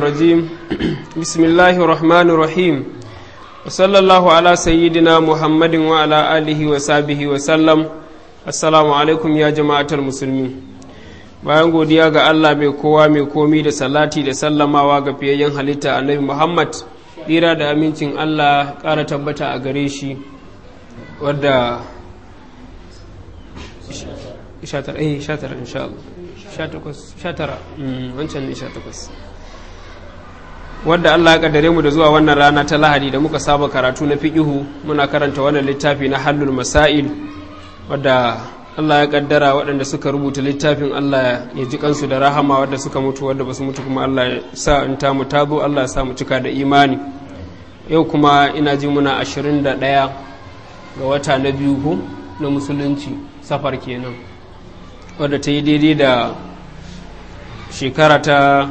الرجيم بسم الله الرحمن الرحيم وصلى الله على سيدنا محمد وعلى آله وصحبه وسلم السلام عليكم يا جماعة المسلمين bayan godiya ga Allah mai kowa mai komi da salati da sallamawa ga fiyayyen halitta annabi Muhammad tsira da amincin Allah ƙara tabbata a gare shi wadda 19 insha Allah 19 wancan ne 18 wadda Allah ya kaddare mu da zuwa wannan rana ta Lahadi da muka saba karatu na fiqihu muna karanta wannan littafi na Hallul Masail wadda Allah ya kaddara waɗanda suka rubuta littafin Allah ya ji kansu da rahama wadda suka mutu wadda basu mutu kuma Allah ya sa in ta mu tazo Allah ya sa mu cika da imani yau kuma ina ji muna 21 ga wata na biyu ko na musulunci safar kenan wadda ta yi daidai da shekara ta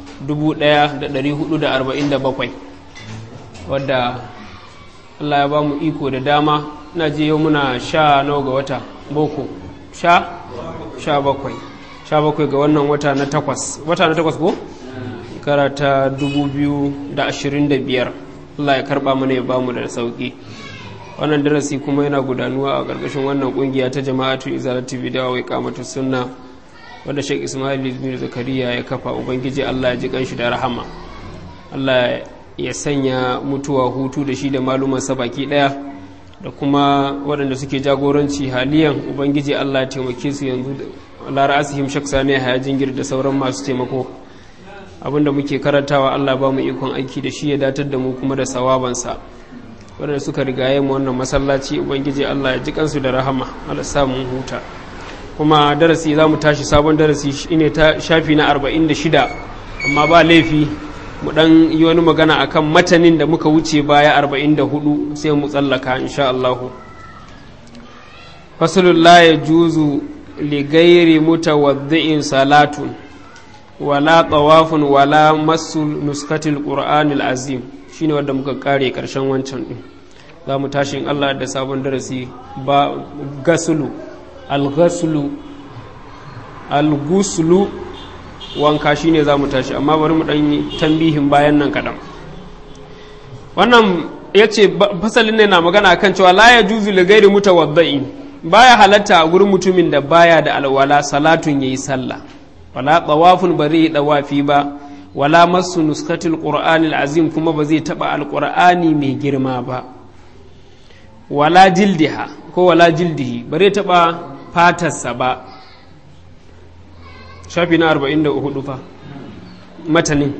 1447 wadda Allah ya ba mu iko da dama na je yau muna sha nawa ga wata boko sha sha bakwai sha bakwai ga wannan wata na takwas wata na takwas ko? shekara ta 2025 Allah ya karba mana ya ba mu da sauki wannan darasi kuma yana gudanuwa a ƙarƙashin wannan ƙungiya ta jama'atu izalatu bidawa wai kamatu sunna wadda Sheikh Ismail bin Zakariya ya kafa ubangiji Allah ya ji kanshi da rahama Allah ya sanya mutuwa hutu da shi da maluman sa baki daya da kuma waɗanda suke jagoranci haliyan ubangiji Allah ya taimake su yanzu la ra'asihim shaksa ne haya jingir da sauran masu taimako abinda muke karantawa Allah ba mu ikon aiki da shi ya datar da mu kuma da sawabansa waɗanda suka rigaye mu wannan masallaci ubangiji Allah ya ji kansu da rahama Allah sa mun huta kuma darasi za mu tashi sabon darasi shine ta shafi na 46 amma ba laifi mu dan yi wani magana akan matanin da muka wuce baya 44 sai mu tsallaka insha Allah fasalul la yajuzu li ghairi mutawaddi'in salatun wala tawafun wala masul nuskatil qur'anil azim shine wanda muka kare karshen wancan din za mu tashi in Allah da sabon darasi ba gasulu alghaslu alguslu wanka shine za mu tashi amma bari mu ɗan tambihin bayan nan kaɗan wannan ya ce fasalin ne na magana kan cewa la ya juzu li gairi mutawaddai baya halatta a gurin mutumin da baya da alwala salatun yayi sallah wala tawafun ba zai dawafi ba wala masu nuskatul qur'anil azim kuma ba zai taba alqur'ani mai girma ba wala jildiha ko wala jildihi ba zai taba fatarsa ba shafi na 44 fa matanin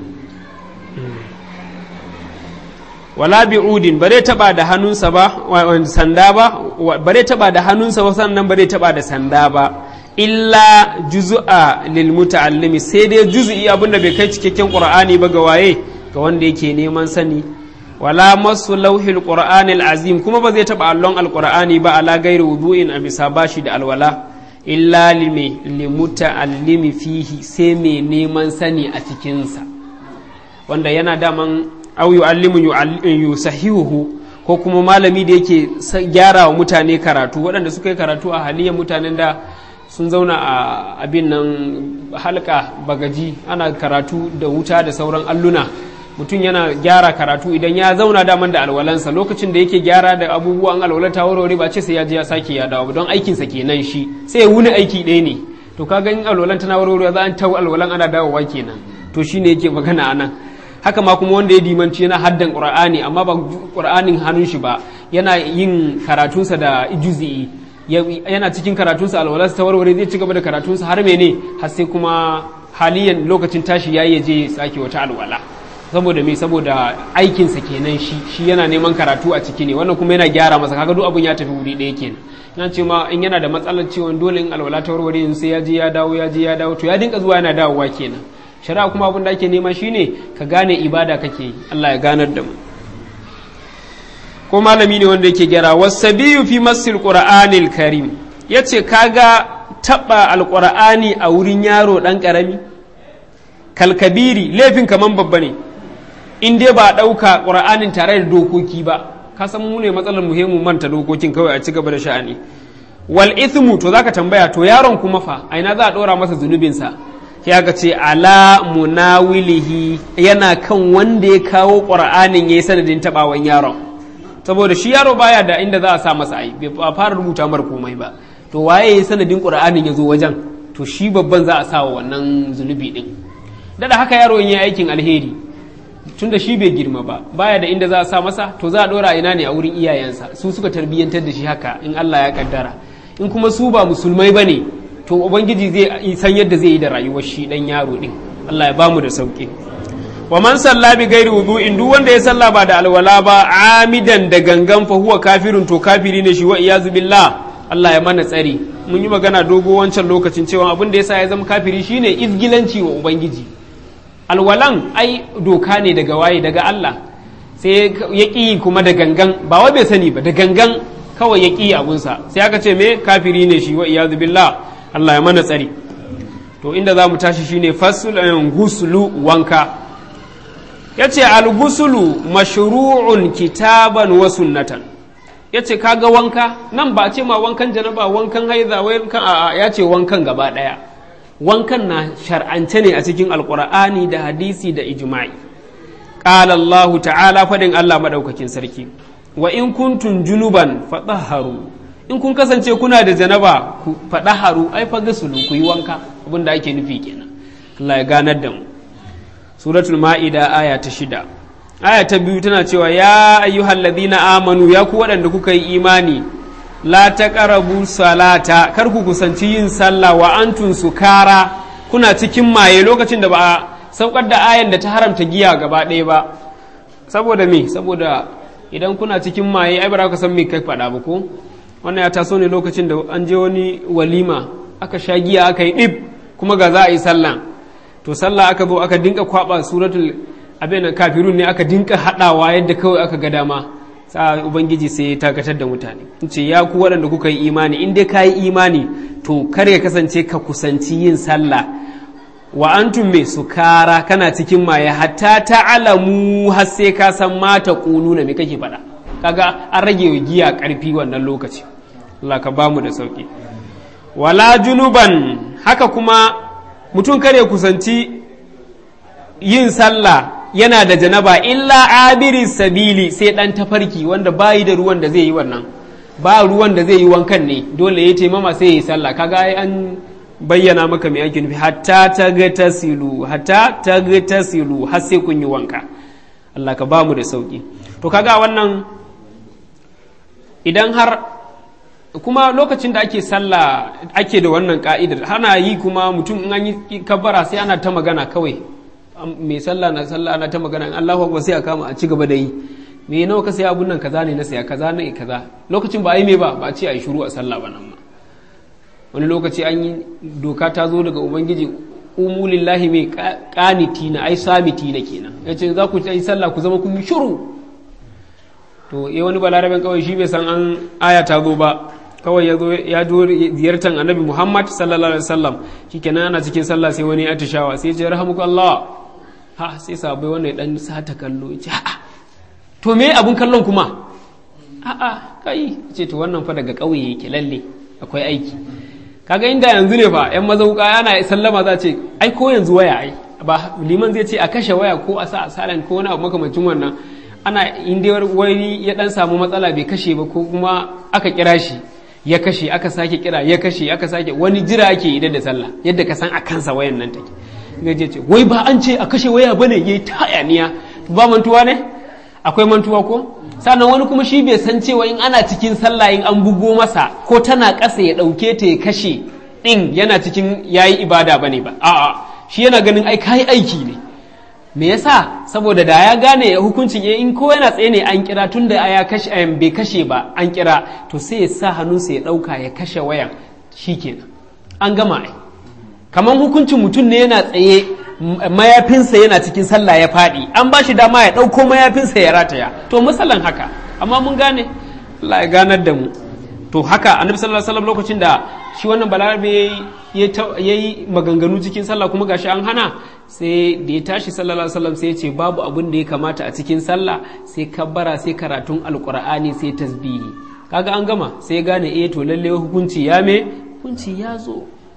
wala bi'udin ba zai taba da hannunsa ba sanda ba ba zai taba da hannunsa ba sannan ba zai taba da sanda ba illa juzu'a lil muta'allimi sai dai juzu'i abinda bai kai cikakken qur'ani ba ga waye ga wanda yake neman sani wala masu lauhil qur'anil azim kuma ba zai taba allon alqur'ani ba ala gairi wudu'in a bisa bashi da alwala illa lime limuta'allimi fihi sai mai neman sani a cikinsa wanda yana daman au yu'allimu yusahihu ko kuma malami da yake gyara wa mutane karatu waɗanda suka yi karatu a haliyar mutanen da sun zauna a abin nan halka bagaji ana karatu da wuta da sauran alluna mutum yana gyara karatu idan ya zauna daman da alwalansa lokacin da yake gyara da abubuwan alwalar ta warware ba ce sai ya je ya sake ya dawo don aikinsa kenan shi sai ya wuni aiki ɗaya ne to ka ga in alwalan tana warware za an tawo alwalan ana dawowa kenan to shine yake magana anan haka ma kuma wanda ya dimanci yana haddan qur'ani amma ba qur'anin hannun shi ba yana yin karatunsa da juzi'i yana cikin karatunsa alwalarsa ta warware zai ci gaba da karatunsa har mene har sai kuma haliyan lokacin tashi yayi je sake wata alwala saboda me saboda aikinsa kenan shi shi yana neman karatu a ciki ne wannan kuma yana gyara masa kaga duk abun ya tafi wuri ɗaya kenan yana ce ma in yana da matsalar ciwon dole in alwala ta warware sai ya je ya dawo ya je ya dawo to ya dinka zuwa yana dawowa kenan shari'a kuma abin da ake nema shine ka gane ibada kake yi Allah ya ganar da mu ko malami ne wanda yake gyara wasabiyu fi masil qur'anil karim yace kaga taba alqur'ani a wurin yaro dan karami kalkabiri laifin kaman babba ne in dai ba ɗauka ƙura'anin tare da dokoki ba ka san mu ne matsalar muhimmu manta dokokin kawai a ci gaba da sha'ani wal ithmu to zaka tambaya to yaron kuma fa a ina za a ɗora masa zunubinsa sai aka ce ala munawilihi yana kan wanda ya kawo ƙur'anin ya yi sanadin taɓawan yaron saboda shi yaro baya da inda za a sa masa ai bai fara rubuta mar komai ba to waye ya sanadin ƙur'anin ya zo wajen to shi babban za a sa wa wannan zunubi din dada haka yaro in yi aikin alheri tunda shi bai girma ba baya da inda za a sa masa to za a dora ina ne a wurin iyayensa su suka tarbiyyantar da shi haka in Allah ya kaddara in kuma su ba musulmai bane to ubangiji zai san yadda zai yi da rayuwar shi dan yaro din Allah ya bamu da sauki wa man salla bi ghairi wudu'in duk wanda ya salla ba da alwala ba amidan da gangan fa huwa kafirun to kafiri ne shi wa iyazu billah Allah ya mana tsari mun yi magana dogo wancan lokacin cewa abin da yasa ya zama kafiri shine izgilanci wa ubangiji alwalan ai doka ne daga waye daga Allah sai ya ƙi kuma da gangan ba wai bai sani ba da gangan kawai ya ƙi abunsa sai aka ce me kafiri ne shi wa iyadu billah Allah ya mana tsari to inda za mu tashi shine fasul gusulu wanka yace al-gusulu mashru'un kitaban wa sunnatan yace kaga wanka nan ba ce ma wankan janaba wankan haiza wankan a'a yace wankan gaba daya wankan na shar'ance ne a cikin alkur'ani da hadisi da ijma'i qala Allahu ta'ala fadin Allah madaukakin sarki wa in kuntum junuban fatahharu in kun kasance kuna da janaba ku fadaharu ai fa gasulu ku yi wanka abinda ake nufi kenan Allah ya ganar da mu suratul ma'ida aya ta shida aya ta biyu tana cewa ya ayyuhal ladina amanu ya ku waɗanda kuka yi imani la taqrabu salata kar ku kusanci yin sallah wa antun sukara kuna cikin maye lokacin da ba a saukar da ayan da ta haramta giya gaba ɗaya ba saboda me saboda idan kuna cikin maye ai ba ka san me kai faɗa ba ko wannan ya taso ne lokacin da an je wani walima aka sha giya aka yi ɗib kuma ga za a yi sallah to sallah aka zo aka dinka kwaba suratul abin kafirun ne aka dinka haɗawa yadda kawai aka ga dama sa ubangiji sai ya takatar da mutane ce ya ku waɗanda kuka yi imani in dai ka yi imani to kar ya kasance ka kusanci yin sallah wa antum me sukara kana cikin maye hatta ta'alamu har sai ka san mata na me kake faɗa kaga an rage wa giya ƙarfi wannan lokaci Allah ka bamu da sauki wala junuban haka kuma mutum kare kusanci yin sallah yana da janaba illa abiri sabili sai dan tafarki wanda bayi da ruwan da zai yi wannan ba ruwan da zai yi wankan ne dole ya taimama sai ya yi sallah kaga ai an bayyana maka mai ake nufi hatta ta ga tasilu hatta ta ga tasilu har sai kun yi wanka Allah ka bamu da sauki to kaga wannan idan har kuma lokacin da ake sallah ake da wannan ka'idar hana yi kuma mutum in an yi kabbara sai ana ta magana kawai mai sallah na sallah ana ta magana in Allahu akbar sai a kama a ci gaba da yi me nawa ka sai abun nan kaza ne na saya kaza ne kaza lokacin ba a yi me ba ba a ce a yi shiru a sallah ba nan ma wani lokaci an yi doka ta zo daga ubangiji umu lillahi mai kaniti na ai samiti na kenan ya ce za ku yi sallah ku zama kun yi shiru to ya wani balaraben kawai shi bai san an aya ta zo ba kawai ya zo ya zo ziyartar annabi muhammad sallallahu alaihi wasallam shikenan ana cikin sallah sai wani atishawa sai ya ce rahamuka allah ha sai sabai wannan dan sata kallo ya ce a'a to me abun kallon kuma a'a kai ce to wannan fa daga ƙauye yake lalle akwai aiki kaga inda yanzu ne fa yan mazauka yana sallama za ce ai ko yanzu waya ai ba liman zai ce a kashe waya ko a sa asalan ko wani abu makamancin wannan ana inda wani ya dan samu matsala bai kashe ba ko kuma aka kira shi ya kashe aka sake kira ya kashe aka sake wani jira ake idan da sallah yadda ka san a kansa wayan nan take gaje ce wai ba an ce a kashe waya bane yayi ta hayaniya ba mantuwa ne akwai mantuwa ko sannan wani kuma shi bai san cewa in ana cikin sallah in an bugo masa ko tana ƙasa ya ɗauke ta ya kashe ɗin yana cikin yayi ibada bane ba a'a shi yana ganin ai kai aiki ne me yasa saboda da ya gane hukuncin in ko yana tsaye ne an kira tun da ya kashe bai kashe ba an kira to sai ya sa hannunsa ya ɗauka ya kashe wayan shikenan an gama ai kamar hukuncin mutum ne yana tsaye mayafinsa yana cikin sallah ya faɗi an ba shi dama ya ɗauko mayafinsa ya rataya to misalan haka amma mun gane Allah ya ganar da mu to haka annabi sallallahu alaihi wasallam lokacin da shi wannan balarabe ya yi maganganu cikin sallah kuma gashi an hana sai da ya tashi sallallahu alaihi wasallam sai ya ce babu abin da ya kamata a cikin sallah sai kabbara sai karatun alqur'ani sai tasbihi kaga an gama sai ya gane eh to lalle hukunci ya me hukunci ya zo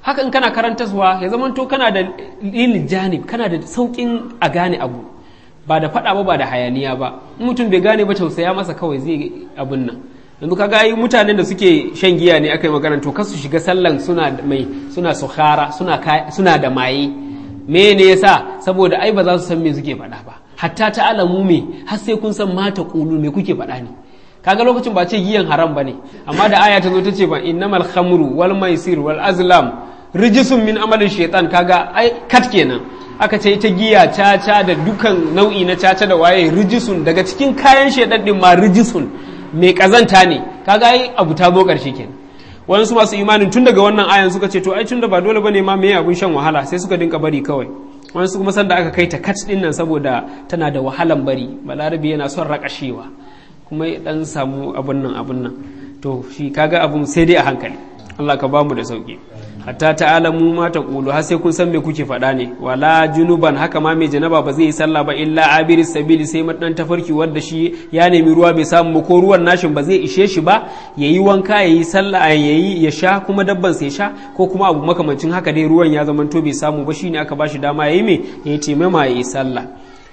haka in kana karantaswa ya zama to kana da lil janib kana da saukin a gane abu ba da faɗa ba ba da hayaniya ba in mutum bai gane ba tausaya masa kawai zai abun nan yanzu kaga ai mutanen da suke shan giya ne aka yi magana to kasu shiga sallan suna mai suna sukhara suna suna da maye me ne yasa saboda ai ba za su san me suke faɗa ba hatta ta alamu me har sai kun san mata kulu me kuke faɗa ne kaga lokacin ba ce giyan haram bane amma da aya ta zo ta ce ba innamal khamru wal maisir wal azlam rijisun min amalin shaitan kaga ai kat kenan aka ce ita giya caca da dukan nau'i na caca da waye rijisun daga cikin kayan shaitan din ma rijisun mai kazanta ne kaga ai abu ta zo karshe kenan wasu masu imanin tun daga wannan ayan suka ce to ai tun da ba dole bane ma me abun shan wahala sai suka dinka bari kawai wasu kuma sanda aka kai ta kat din nan saboda tana da wahalan bari balarabi yana son rakashewa kuma ya dan samu abun nan abun nan to shi kaga abun sai dai a hankali Allah ka bamu da sauki hatta ta'alamu ma taqulu har sai kun san me kuke faɗa ne wala junuban haka ma mai janaba ba zai yi sallah ba illa abiri sabili sai madan tafarki wanda shi ya nemi ruwa bai samu ko ruwan nashin ba zai ishe shi ba yayi wanka yayi sallah yayi ya sha kuma dabban sai sha ko kuma abu makamancin haka dai ruwan ya zama to bai samu ba shine aka bashi dama yayi me yayi taimama yayi sallah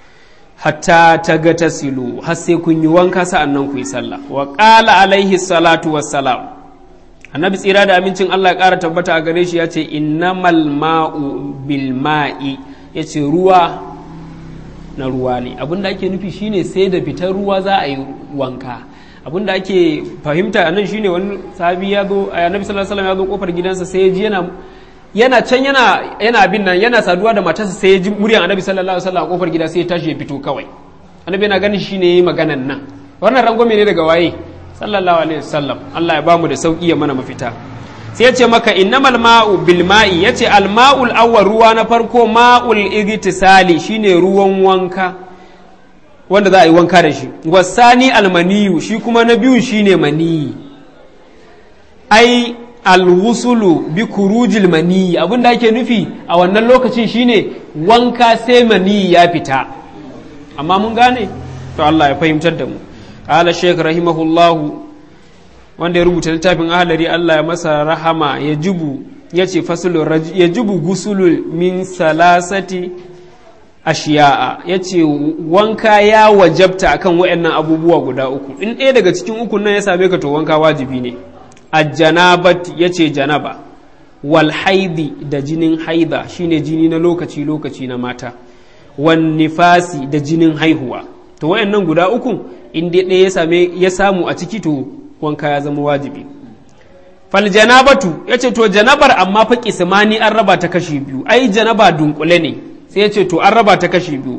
hatta ta ga tasilu har sai kun yi wanka sa'annan ku yi sallah wa qala alaihi salatu wassalam annabi tsira da amincin Allah ya ƙara tabbata a gare shi ya ce innamal ma'u bil ma'i ya ce ruwa na ruwa ne abinda ake nufi shine sai da fitar ruwa za a yi wanka abinda ake fahimta a nan shine wani sahabi ya zo a annabi sallallahu alaihi ya zo kofar gidansa sai ya ji yana yana can yana yana abin nan yana saduwa da matarsa sai ya ji muryan annabi sallallahu alaihi wasallam a kofar gida sai ya tashi ya fito kawai annabi yana ganin shine yayi maganan nan wannan rangwame ne daga waye sallallahu alaihi wasallam Allah ya bamu da sauki ya mana mafita sai yace maka innamal ma'u bil ma'i yace al ma'ul awwal ruwa na farko ma'ul igtisali shine ruwan wanka wanda za a yi wanka da shi wasani almaniyu shi kuma na biyu shine maniyi ai alwusulu bi kurujil maniyi abinda ake nufi a wannan lokacin shine wanka sai maniyi ya fita amma mun gane to Allah ya fahimtar da mu قال الشيخ رحمه الله wanda ya rubuta littafin ahalari Allah ya masa rahama ya jubu ya ce fasulun ya jubu gusulul min salasati ashiya'a ya ce wanka ya wajabta akan waɗannan abubuwa guda uku in ɗaya daga cikin ukun nan ya same ka to wanka wajibi ne a janabat ya ce janaba wal haidi da jinin haida shine jini na lokaci lokaci na mata wan nifasi da jinin haihuwa to wayannan guda uku in dai ɗaya ya same ya samu a ciki to wanka ya zama wajibi fal janabatu yace to janabar amma fa kismani an raba ta kashi biyu ai janaba dunkule ne sai yace to an raba ta kashi biyu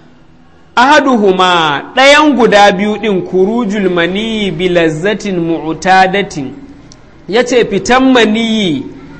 ahaduhuma ɗayan guda biyu ɗin kurujul maniyi bi lazzatin mu'tadatin yace fitan maniyi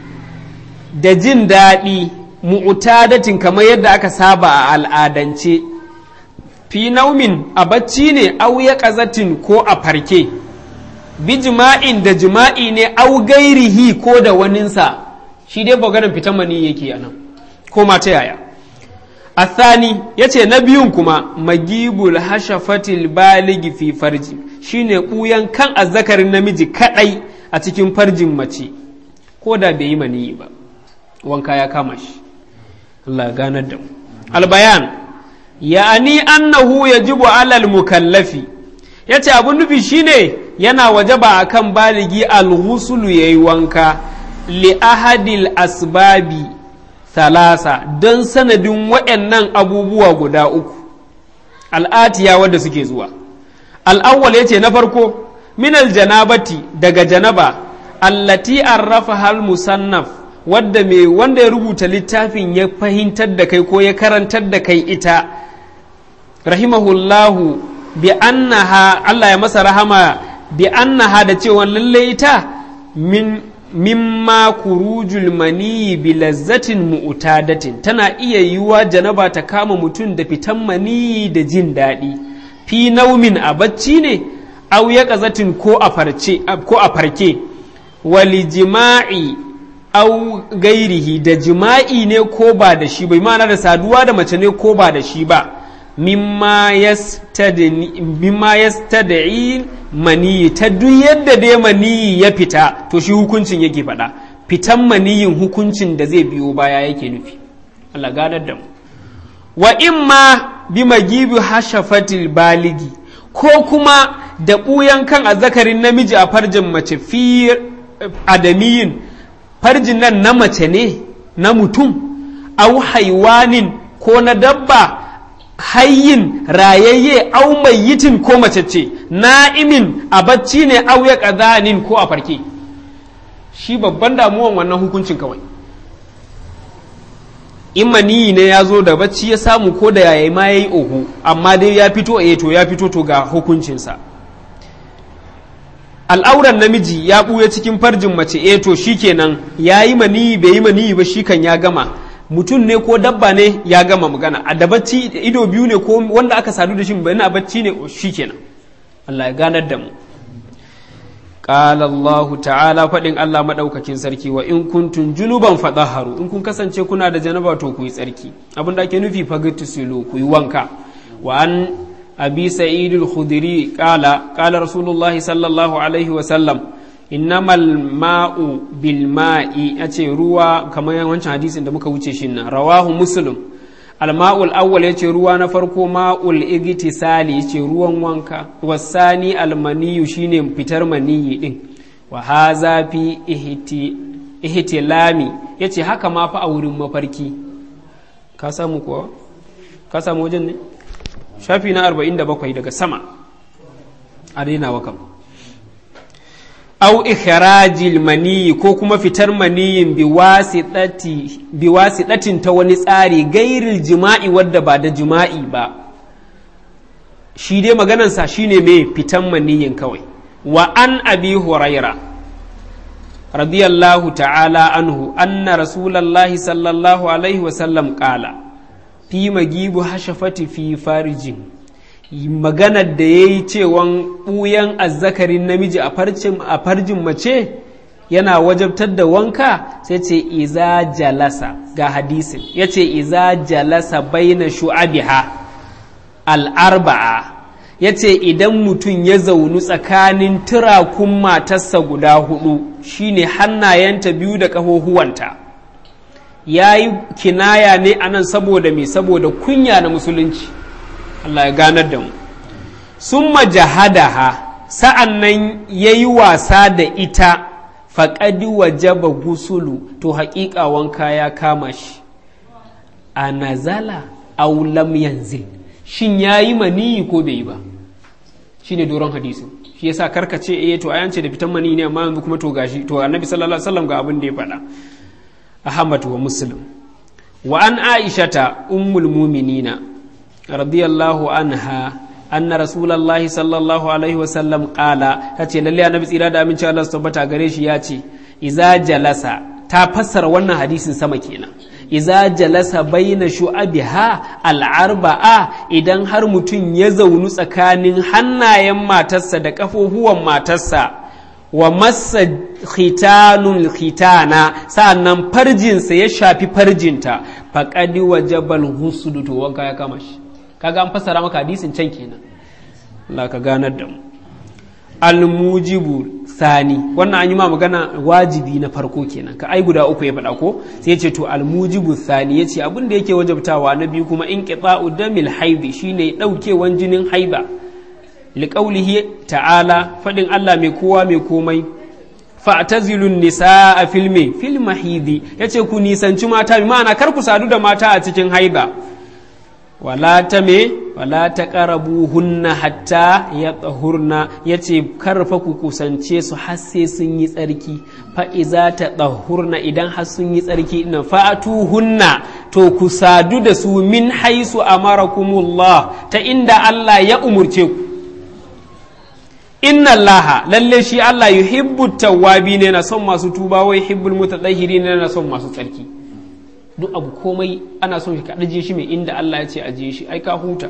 da jin daɗi mu'tadatin kamar yadda aka saba a al'adance fi naumin a bacci ne au ya ƙazatin ko a farke bi jima'in da jima'i ne au gairihi ko da waninsa shi dai maganin fitan mani yake a nan ko ma ta yaya athani ya ce na biyun kuma magibul hashafatil baligi fi farji shine ɓuyan kan azzakarin namiji kaɗai a cikin farjin mace ko da bai yi maniyi ba wanka ya kama shi Allah ganar da mu albayan ya'ani annahu yajibu alal mukallafi yace abun nufi shine yana wajaba akan baligi alghusulu yayi wanka li ahadil asbabi thalasa don sanadin waɗannan abubuwa guda uku al'atiya wadda suke zuwa al'awwal yace na farko minal janabati daga janaba allati arrafa hal musannaf wadda mai wanda ya rubuta littafin ya fahimtar da kai ko ya karantar da kai ita rahimahullahu bi annaha Allah ya masa rahama bi annaha da cewa lalle ita min mimma kurujul mani bi lazzatin mu'tadatin tana iya yiwa janaba ta kama mutum da fitan mani da jin daɗi fi naumin a bacci ne au ya ƙazatin ko a farce ko a farke wali jima'i au gairihi da jima'i ne ko ba da shi bai ma'ana da saduwa da mace ne ko ba da shi ba mimma yastad'i mani ta duk yadda dai mani ya fita to shi hukuncin yake faɗa fitan maniyin hukuncin da zai biyo baya yake nufi Allah ganar da mu wa imma bi magibi hashafatil baligi ko kuma da ɓuyan kan azzakarin namiji a farjin mace fi adamiyin farjin nan na mace ne na mutum au haiwanin ko na dabba hayyin rayayye au mayyitin ko mace ce na'imin a bacci ne au ya ƙazanin ko a farke shi babban damuwan wannan hukuncin kawai in maniyi ne ya zo da bacci ya samu ko da yayi ma ya yi oho amma dai ya fito a to ya fito to ga hukuncinsa al'auran namiji ya ɓuya cikin farjin mace e to shikenan ya yi maniyi bai yi maniyi ba shi kan ya gama mutum ne ko dabba ne ya gama magana a da bacci ido biyu ne ko wanda aka sadu da shi ba a bacci ne shikenan Allah ya ganar da mu قال الله ta'ala faɗin Allah maɗaukakin sarki wa in kuntum junuban fadaharu in kun kasance kuna da janaba to ku yi tsarki abin da ake nufi fagitisilu ku yi wanka wa an abi sa'idul khudri qala qala rasulullahi sallallahu alaihi wa sallam innamal ma'u bil ma'i yace ruwa kamar wancan hadisin da muka wuce shi nan rawahu muslim alma'ul awwal yace ruwa na farko ma'ul igtisali yace ruwan wanka wasani almaniyu shine fitar maniyi din wa haza fi ihtilami yace haka ma fa a wurin mafarki ka samu kuwa ka samu wajen ne shafi na 47 daga sama a daina wa kam au ikhrajil maniyi ko kuma fitar maniyin biwasiɗatin ta wani tsari gairil jima'i wadda ba da jima'i ba shi dai maganansa shine mai fitan maniyin kawai wa an abi huraira radiyallahu ta'ala anhu anna rasulallahi sallallahu alaihi wasallam kala fi magibu hashafati fi farjin maganar da ya yi cewan ɓuyan azzakarin namiji a farjin mace yana wajabtar da wanka sai ce iza jalasa ga hadisin ya ce iza jalasa baina shu'abiha al'arba'a ya ce idan mutum ya zaunu tsakanin turakun matarsa guda hudu shine hannayenta biyu da ƙahohuwanta ya yi kinaya ne anan saboda mai saboda kunya na musulunci Allah ya ganar da mu sun majahadaha sa'an nan ya yi wasa da ita faƙadi wajaba gusulu to haƙiƙa wanka ya kama shi a nazala aulam yanzil shin ya yi maniyi ko bai yi ba shi ne doron hadisin shi yasa karkace eh to ayance da fitan maniyi ne amma yanzu kuma to gashi to annabi sallallahu alaihi wasallam ga abin da ya faɗa ahmad wa muslim wa an aishata ummul muminina radiyallahu anha anna rasulullahi sallallahu alaihi wasallam qala tace lalle annabi tsira da aminci Allah su tabbata gare shi ya ce iza jalasa ta fassara wannan hadisin sama kenan iza jalasa baina shu'abiha al'arba'a idan har mutum ya zaunu tsakanin hannayen matarsa da kafofuwan matarsa wa massa khitanul khitana sa'annan farjinsa ya shafi farjinta faqadi wajabal husdu to wanka ya kama shi kaga an fassara maka hadisin can kenan Allah ka ganar da mu almujibu sani wannan an yi ma magana wajibi na farko kenan ka ai guda uku ya faɗa ko sai ya ce to almujibu sani ya ce abin da yake wajabtawa na biyu kuma in qita'u damil haidi shine ɗaukewan jinin haiba liqaulihi ta'ala faɗin Allah mai kowa mai komai fa'tazilun nisaa filme fil mahidi yace ku nisanci mata bi ma'ana kar ku sadu da mata a cikin haiba wala ta me wala ta ƙarabu hunna hatta ya tsahurna ya ce karfa ku kusance su har sai sun yi tsarki fa'iza ta tsahurna idan har sun yi tsarki ina fa'atu hunna to ku sadu da su min haisu amarakumullah ta inda Allah ya umurce ku inna Allah lalle shi Allah yuhibbu tawwabi ne na son masu tuba wai hibbul mutatahhirin ne na son masu tsarki duk abu komai ana son ka ajiye shi mai inda Allah ya ce ajiye shi ai ka huta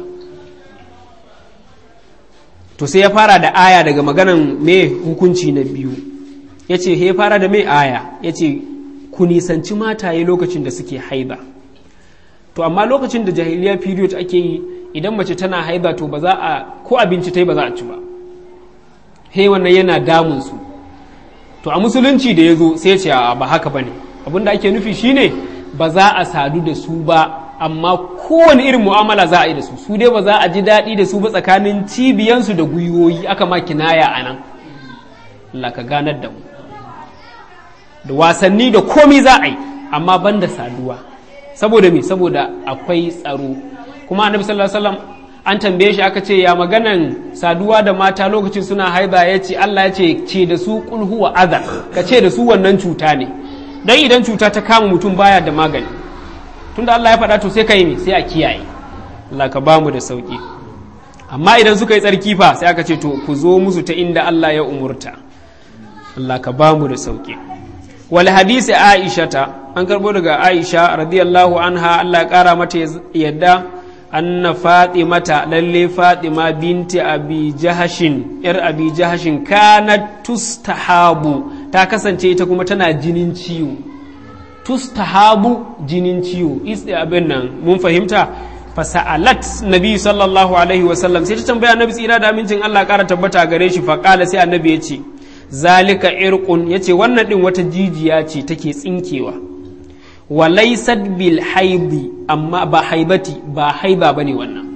to sai ya fara da aya daga maganan me hukunci na biyu ya ce ya fara da mai aya ya ce ku nisanci mataye lokacin da suke haiba to amma lokacin da jahiliya period ake yi idan mace tana haiba to ba za a ko abinci ta yi ba za a ci ba he wannan yana damun su to a musulunci da ya zo sai ce a ba haka bane abin da ake nufi shine ba za a sadu da su ba amma kowane irin mu'amala za a yi da su su dai ba za a ji daɗi da su ba tsakanin cibiyansu da gwiwoyi aka ma kinaya a nan Allah ka ganar da mu da wasanni da komi za a yi amma ban da saduwa saboda me saboda akwai tsaro kuma annabi sallallahu alaihi wasallam an tambaye shi aka ce ya maganan saduwa da mata lokacin suna haiba ya ce Allah ya ce ce da su kul huwa adha ka ce da su wannan cuta ne dan idan cuta ta kama mutum baya da magani tunda Allah ya faɗa to sai ka yi me sai a kiyaye Allah ka bamu da sauki amma idan suka yi tsarki fa sai aka ce to ku zo musu ta inda Allah ya umurta Allah ka bamu da sauki wal hadisi aishata an karbo daga aisha radiyallahu anha Allah ya kara mata yadda anna fatimata lalle fatima binti abi jahashin yar abi jahashin kanat tustahabu ta kasance ita kuma tana jinin ciwo tustahabu jinin ciwo abin nan mun fahimta fasa'alat nabi sallallahu alaihi wasallam sai ta tambaya nabi tsira da amincin Allah kara tabbata gare shi faqala sai annabi ya ce zalika irqun yace wannan din wata jijiya ce take tsinkewa wa laysat bil haidi amma ba haibati ba haiba bane wannan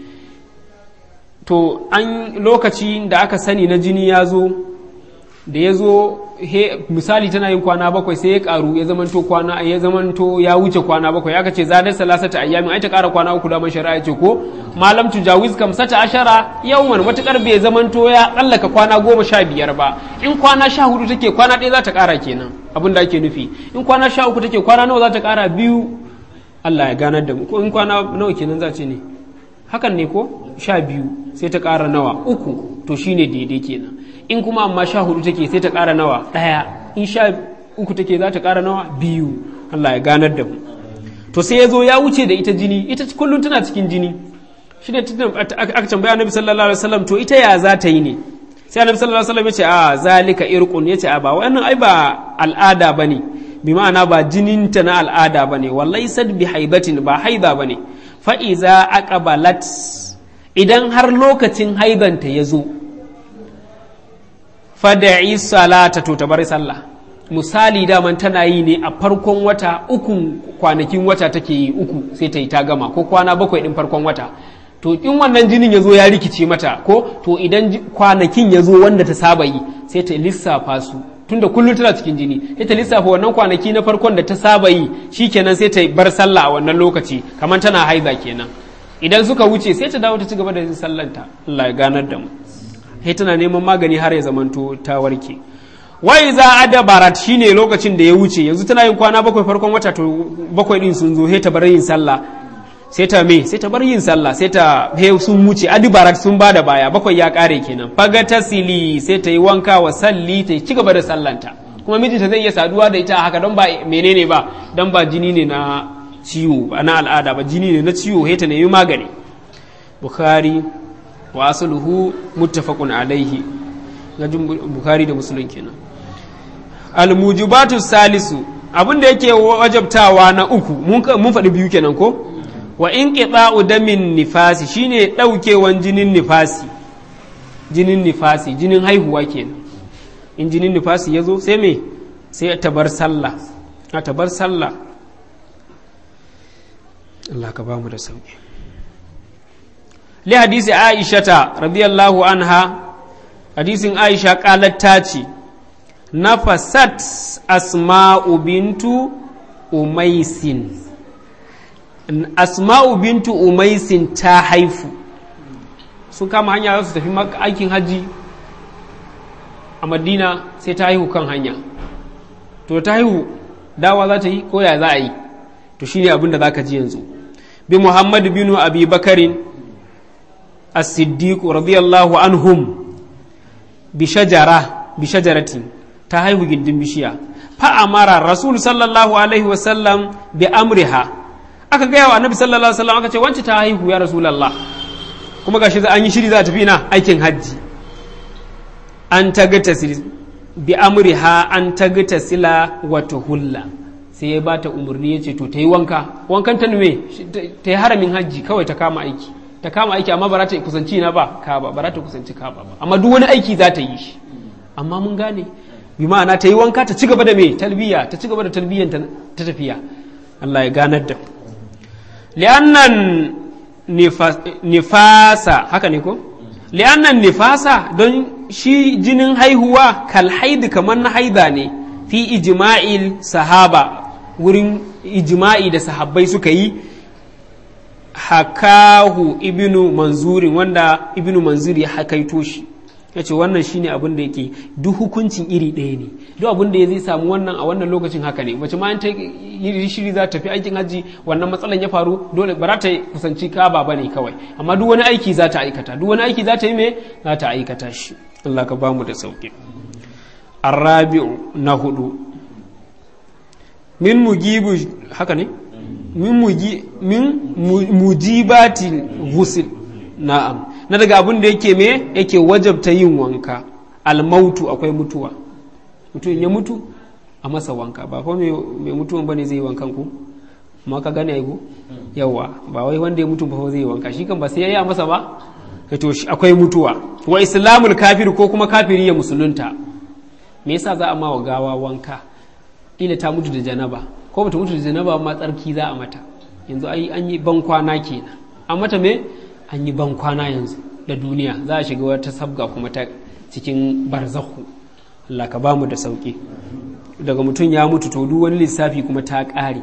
to an lokaci da aka sani na jini ya zo da ya zo misali tana yin kwana bakwai sai ya karu ya zamanto kwana ya zamanto ya wuce kwana bakwai aka ce zadar salasata ayyamin ai ta kara kwana uku da man shari'a ce ko malam tujawiz kam sata ashara yawman matukar bai zamanto ya tsallaka kwana goma sha biyar ba in kwana sha hudu take kwana ɗaya za ta kara kenan abin da ake nufi in kwana sha uku take kwana nawa za ta kara biyu Allah ya ganar da mu ko in kwana nawa kenan za ce ne hakan ne ko sha biyu sai ta kara nawa uku to shine daidai kenan in kuma amma sha hudu take sai ta ƙara nawa ɗaya in sha uku take za ta ƙara nawa biyu Allah ya ganar da mu to sai ya zo ya wuce da ita jini ita kullum tana cikin jini shi ne aka tambaya annabi sallallahu alaihi wasallam to ita ya za ta yi ne sai annabi sallallahu alaihi wasallam ya ce a zalika irqun ya ce a ba wannan ai ba al'ada bane bi ma'ana ba jininta na al'ada bane wallahi sad bi haibatin ba haiba bane fa iza aqbalat idan har lokacin haibanta ya zo fada'i salata to ta bari sallah misali daman tana yi ne a farkon wata uku kwanakin wata take yi uku sai ta yi ta gama ko kwana bakwai din farkon wata to in wannan jinin ya zo ya rikice mata ko to idan kwanakin ya zo wanda ta saba yi sai ta lissafa su tunda kullum tana cikin jini sai ta lissafa wannan kwanaki na farkon da ta saba yi shikenan sai ta bar sallah a wannan lokaci kamar tana haiza kenan idan suka wuce sai ta dawo ta ci gaba da yin sallanta Allah ya ganar da mu sai tana neman magani har ya zamanto ta warke wai za a da barat shine lokacin da ya wuce yanzu tana yin kwana bakwai farkon wata to bakwai din sun zo sai ta bar yin sallah sai ta me sai ta bar yin sallah sai ta he sun wuce adi barat sun bada baya bakwai ya kare kenan faga tasili sai ta yi wanka wa salli ta ci gaba da sallanta kuma mijinta zai iya saduwa da ita haka don ba menene ba don ba jini ne na ciwo ba na al'ada ba jini ne na ciwo sai ta nemi magani bukhari wa asluhu muttafaqun alaihi gajin bukhari da muslim kenan almujibatu salisu abin da yake wajabtawa na uku mun faɗi biyu kenan ko wa in qita'u damin nifasi shine daukewan jinin nifasi jinin nifasi jinin haihuwa kenan in jinin nifasi yazo sai me sai ta bar sallah a ta bar sallah Allah ka ba mu da sauki لحديث عائشة رضي الله عنها حديث عائشة قالت تاتي نفست أسماء بنت أميس أسماء بنت أميس تاحيف sun kama hanya za su tafi aikin hajji a madina sai ta haihu kan hanya to ta haihu dawa za ta yi ko ya za a yi to shine abin da za ka ji yanzu bi muhammad bin abi bakarin الصديق رضي الله عنهم بشجرة بشجرة تهيو جندن بشيا فأمر الرسول صلى الله عليه وسلم بأمرها aka gaya wa annabi sallallahu alaihi wasallam aka ce wance ta haihu ya rasulullah kuma gashi an yi shiri za a tafi na aikin hajji an tagata bi amriha an tagata sila wa tuhulla sai ya bata umarni ya ce to ta yi wanka wankan ta nume ta yi haramin hajji kawai ta kama aiki ta kama aiki amma ba za ta kusanci na ba ka ba ba za ta kusanci ka ba amma duk wani aiki za ta yi shi amma mun gane bi ma'ana ta yi wanka ta ci gaba da me talbiya ta ci gaba da talbiyan ta tafiya Allah ya ganar da li'annan nifasa haka ne ko li'annan nifasa don shi jinin haihuwa kal haidi kamar na haida ne fi ijma'il sahaba wurin ijma'i da sahabbai suka yi hakahu ibnu manzurin wanda ibnu manzuri ya hakaito shi ya ce wannan shine abin da yake duk hukuncin iri ɗaya ne duk abin da ya zai samu wannan a wannan lokacin haka ne mace ma ta yi shiri za ta fi aikin hajji wannan matsalan ya faru dole ba za ta kusanci kaba ba ne kawai amma duk wani aiki za ta aikata duk wani aiki za ta yi me za ta aikata shi Allah ka bamu da sauki arabi'u na hudu min mujibu haka ne min muji min mujibatil ghusl na'am na daga abin da yake me yake wajabta yin wanka almautu akwai mutuwa mutum ya mutu a masa wanka ba fa mai mutuwan bane zai yi wankan ku amma ka gane ai yawa ba wai wanda ya mutu ba zai yi wanka shi kan ba sai yayi a masa ba to akwai mutuwa wa islamul kafir ko kuma kafiri ya musulunta me yasa za a ma wa gawa wanka ila ta mutu da janaba ko bata mutu da janaba ma tsarki za a mata yanzu ai an yi ban kwana kenan an mata me an yi ban kwana yanzu da duniya za a shiga wata sabga kuma ta cikin barzahu Allah ka bamu da sauki daga mutum ya mutu to duk wani lissafi kuma ta ƙare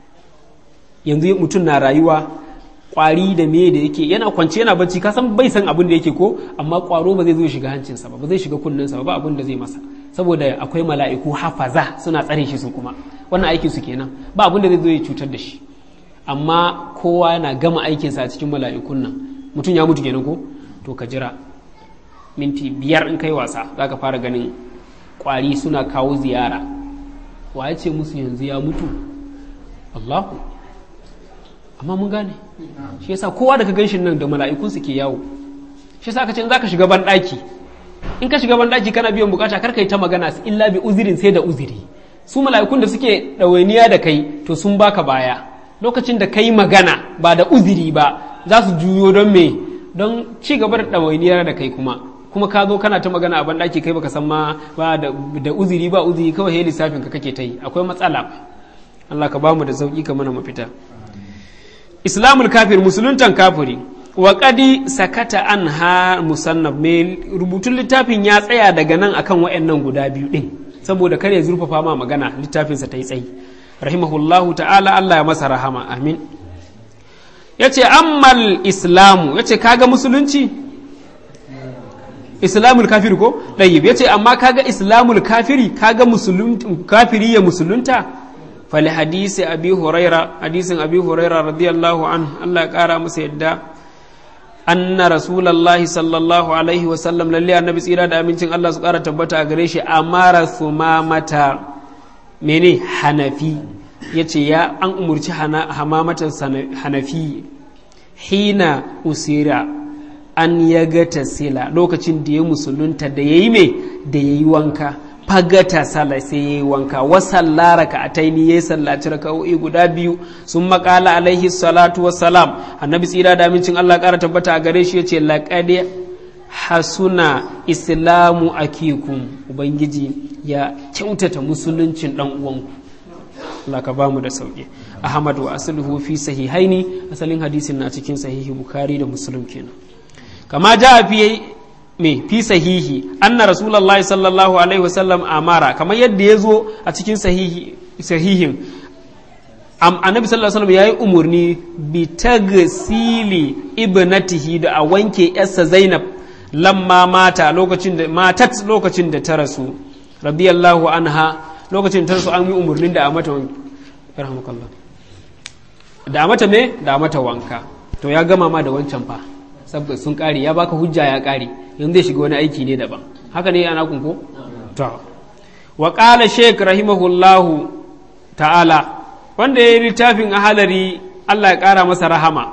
yanzu mutum na rayuwa kwari da me da yake yana kwance yana bacci ka san bai san abin da yake ko amma kwaro ba zai zo shiga hancinsa ba ba zai shiga kunninsa ba ba abin da zai masa saboda akwai mala'iku hafaza suna tsare shi su kuma wannan aikin su kenan ba abin da zai zo ya cutar da shi amma kowa yana gama aikinsa a cikin mala'ikun nan mutum ya mutu kenan ko to ka jira minti biyar in kai wasa za ka fara ganin kwari suna kawo ziyara wa ya ce musu yanzu ya mutu allahu amma mun gane shi yasa kowa da ka ganshin nan da mala'ikun su ke yawo shi yasa ka ce za ka shiga banɗaki in ka shiga banɗaki kana biyan bukata kar ka yi ta magana illa bi uzirin sai da uziri su mala'ikun da suke ɗawainiya da kai to sun baka baya lokacin da kai magana ba da uziri ba za su juyo don me don ci gaba da ɗawainiyar da kai kuma kuma ka zo kana ta magana a banɗaki kai baka san ma ba da uziri ba uziri kawai hei lissafin ka kake ta yi akwai matsala Allah ka bamu da sauki ka mana mafita islamul kafir musuluntan kafiri wa qadi sakata an ha musannaf mai rubutun littafin ya tsaya daga nan akan wayannan guda biyu din saboda kare zurfafa ma magana littafinsa ta yi tsayi rahimahullahu ta'ala Allah ya masa rahama amin ya ce ammal islamu ya ce kaga musulunci islamul kafiri ko ɗayyib ya ce amma kaga islamul kafiri kaga kafiri ya musulunta fali hadisi abi huraira hadisin abi huraira radiyallahu an Allah ya ƙara masa yadda anna rasulallahi sallallahu alaihi wasallam lalle annabi tsira da amincin Allah su ƙara tabbata a gare shi amara mata mene hanafi ya ce ya an umarci hamamatan hanafi hina usira an ya gata sila lokacin da ya musulunta da ya yi mai da ya yi wanka fagata sala sai ya yi wanka wasan raka a taini ya yi sallaci raka'o'i guda biyu sun makala alaihi salatu wassalam annabi tsira da amincin allah kara tabbata a gare shi ya ce laƙade hasuna islamu akikum ubangiji ya kyautata musuluncin dan uwanku Allah ka bamu da sauki Ahmad wa asluhu fi sahihaini asalin hadisin na cikin sahihi Bukhari da Muslim kenan kama ja fi me fi sahihi anna rasulullahi sallallahu alaihi wasallam amara kamar yadda ya zo a cikin sahihi sahihin annabi sallallahu alaihi wasallam yayi umurni bi tagsili ibnatihi da a wanke yarsa Zainab lamma mata lokacin da matat lokacin da ta rasu radiyallahu anha lokacin ta rasu an yi umarnin da a mata yarhamukallah da a mata me da a mata wanka to ya gama ma da wancan fa saboda sun kare ya baka hujja ya kare yanzu zai shiga wani aiki ne daban haka ne ana kunko to wa qala shaykh rahimahullahu ta'ala wanda ya yi littafin ahalari Allah ya kara masa rahama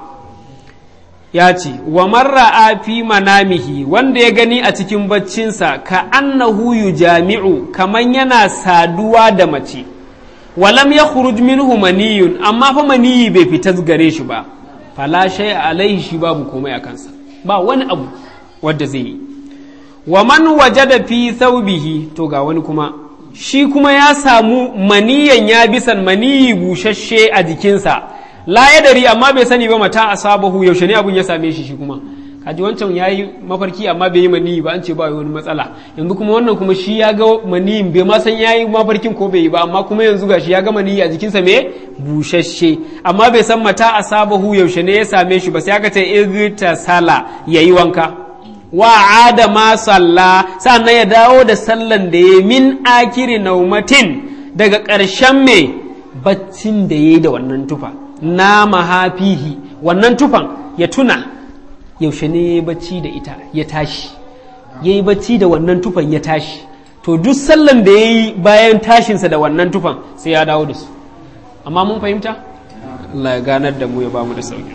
ya ce wa marra a fi manamihi wanda ya gani a cikin baccinsa ka annahu jami'u kaman yana saduwa da mace walam ya khuruj minhu maniyun amma fa maniyi bai fita gare shi ba fala shay alaihi shi babu komai a kansa ba wani abu wadda zai yi wa man wajada fi thawbihi to ga wani kuma shi kuma ya samu maniyan ya bisan maniyi bushashe a jikinsa la ya dari amma bai sani ba mata asabahu yaushe ne abun ya same shi shi kuma kaji wancan ya yi mafarki amma bai yi maniyi ba an ce ba wani matsala yanzu kuma wannan kuma shi ya ga maniyin bai ma san ya yi mafarkin ko bai yi ba amma kuma yanzu ga shi ya ga maniyi a jikinsa me bushashe amma bai san mata asabahu yaushe ne ya same shi ba sai aka ce irta sala yayi wanka wa adama salla sannan ya dawo da sallan da ya min akiri naumatin daga ƙarshen me baccin da ya yi da wannan tufa na mahafihi wannan tufan ya tuna yaushe ne ya bacci da ita ya tashi ya yi bacci da wannan tufan ya tashi to duk sallan da ya yi bayan tashinsa da wannan tufan sai ya dawo da su amma mun fahimta Allah ya ganar da mu ya ba mu da sauki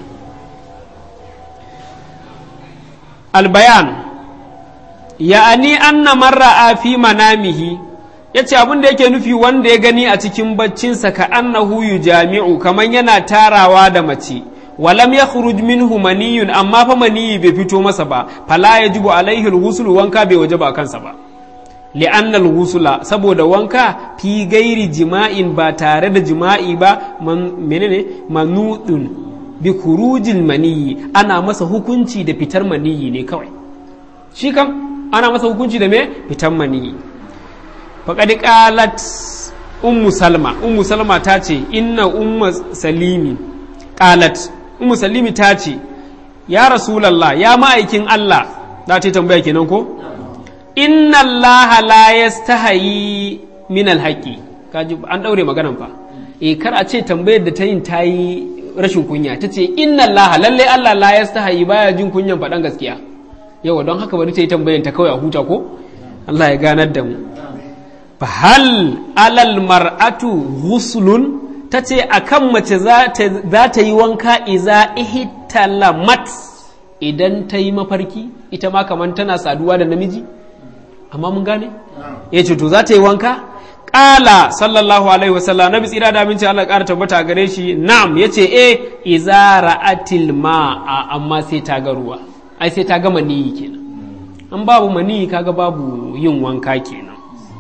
albayan ya'ani anna marra fi manamihi yace abin da yake nufi wanda ya gani a cikin baccinsa ka annahu jami'u kaman yana tarawa da mace walam yakhruj minhu maniyun amma fa maniyi bai fito masa ba fala yajibu alaihi alghusl wanka bai waje ba kansa ba li'anna alghusla saboda wanka fi gairi jima'in ba tare da jima'i ba menene manudun bi kurujil maniyi ana masa hukunci da fitar maniyi ne kawai shi kam ana masa hukunci da me fitar maniyi faƙaɗi ƙalat ummu salma ummu salma ta ce inna ummu salimi ƙalat ummu salimi ta ce ya rasulallah ya ma'aikin allah za ta tambaya kenan ko inna allah la yastahayi min alhaqi kaji an daure maganan fa eh kar a ce tambayar da ta yin ta yi rashin kunya ta ce inna Allah lalle Allah la yastahayi baya jin kunyan faɗan gaskiya yawa don haka bari ta yi tambayan ta kawai a huta ko Allah ya ganar da mu fa hal alal mar'atu ghuslun ta ce akan mace za ta yi wanka iza ihtalamat idan ta yi mafarki ita ma kamar tana saduwa da namiji amma mun gane ya ce to za ta yi wanka Ƙala sallallahu alaihi wasallam nabi tsira da aminci Allah ƙara tabbata gare shi na'am yace eh iza ra'atil ma'a amma sai ta ga ruwa ai sai ta ga maniyi kenan an babu maniyi kaga babu yin wanka kenan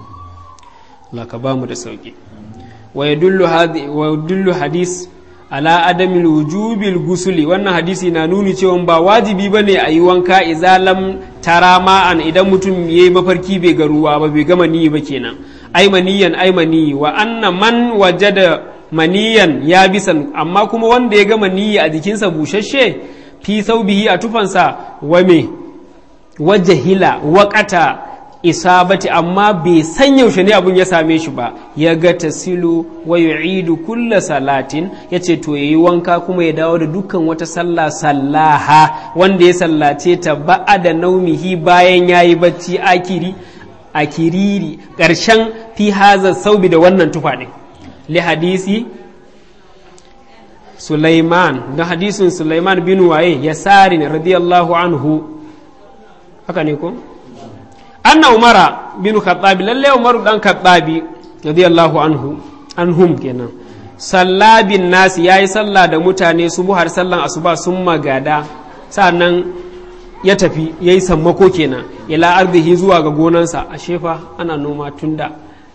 Allah ka bamu da sauki wa yadullu hadhi wa yadullu hadis ala adamil wujubil gusuli wannan hadisi na nuni cewa ba wajibi bane a yi wanka idza lam tara ma'an idan mutum yayi mafarki bai ga ruwa ba bai ga maniyi ba kenan ai maniyan ai maniyi wa anna man wajada maniyan ya bisan amma kuma wanda ya ga maniyi a jikinsa bushashe fi saubihi a tufansa wa me wajahila waƙata isabati amma bai san yaushe ne abun ya same shi ba ya ga tasilu wa yu'idu kulla salatin ya ce to yayi wanka kuma ya dawo da dukkan wata sallah sallaha wanda ya sallace ta ba'ada naumihi bayan yayi bacci akiri a kiriri ƙarshen fi haza saubi da wannan tufa ɗin li hadisi Sulaiman da hadisin Sulaiman bin waye ya sari radiyallahu anhu haka ne ko anna umara bin khattabi lalle umaru dan khattabi radiyallahu anhu anhum kenan sallabin nasi yayi sallah da mutane subuhar sallan asuba sun magada sannan ya tafi ya yi sammako kenan ila arzihi zuwa ga gonansa a shefa ana noma tunda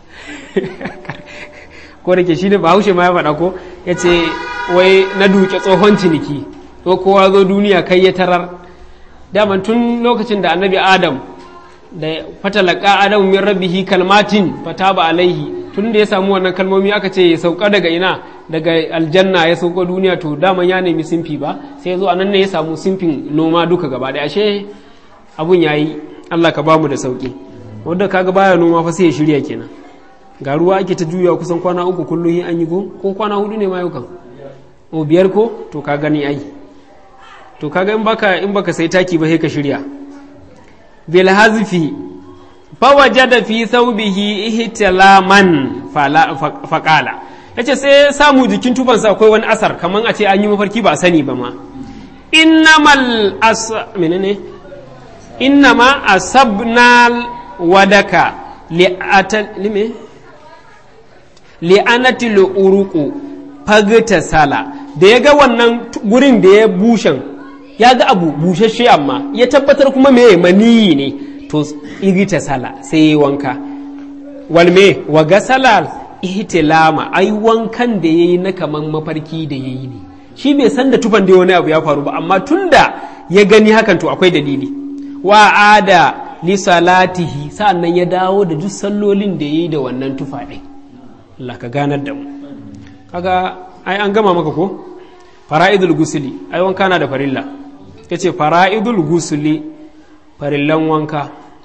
ko da ke shi ne bahaushe ma ya faɗa ko ya ce wai na duke tsohon ciniki ko kowa zo duniya kai ya tarar daman tun lokacin da annabi adam da fatalaka adam min rabbihi kalmatin fataba alaihi tun da ya samu wannan kalmomi aka ce ya sauka daga ina daga aljanna ya sauka duniya to daman ya nemi simfi ba sai ya zo anan ne ya samu simfin noma duka gaba da ashe abun yayi Allah ka bamu da sauki wanda kaga baya noma fa sai ya shirya kenan ga ruwa ake ta juya kusan kwana uku kullum an yi ko ko kwana hudu ne ma yau kan o biyar ko to ka gani ai to kaga in baka in baka sai taki ba sai ka shirya bil hazfi fa wajada fi thawbihi ihtilaman faqala yace sai samu jikin tufansa akwai wani asar kaman a ce an yi mafarki ba sani ba ma innamal as menene innama asabnal wadaka li'atal lime li'anatil uruqu fagta sala da ya ga wannan gurin da ya bushen ya ga abu bushashe amma ya tabbatar kuma me maniyi ne to igita sala sai ya wanka walme wa gasala ihtilama ai wankan da yayi na kaman mafarki da yayi ne shi bai san da tufan da wani abu ya faru ba amma tunda ya gani hakan to akwai dalili wa ada li salatihi sa'annan ya dawo da duk sallolin da yayi da wannan tufa ɗin Allah ka ganar da mu kaga ai an gama maka ko fara'idul gusuli ai wanka na da farilla yace fara'idul gusuli farillan wanka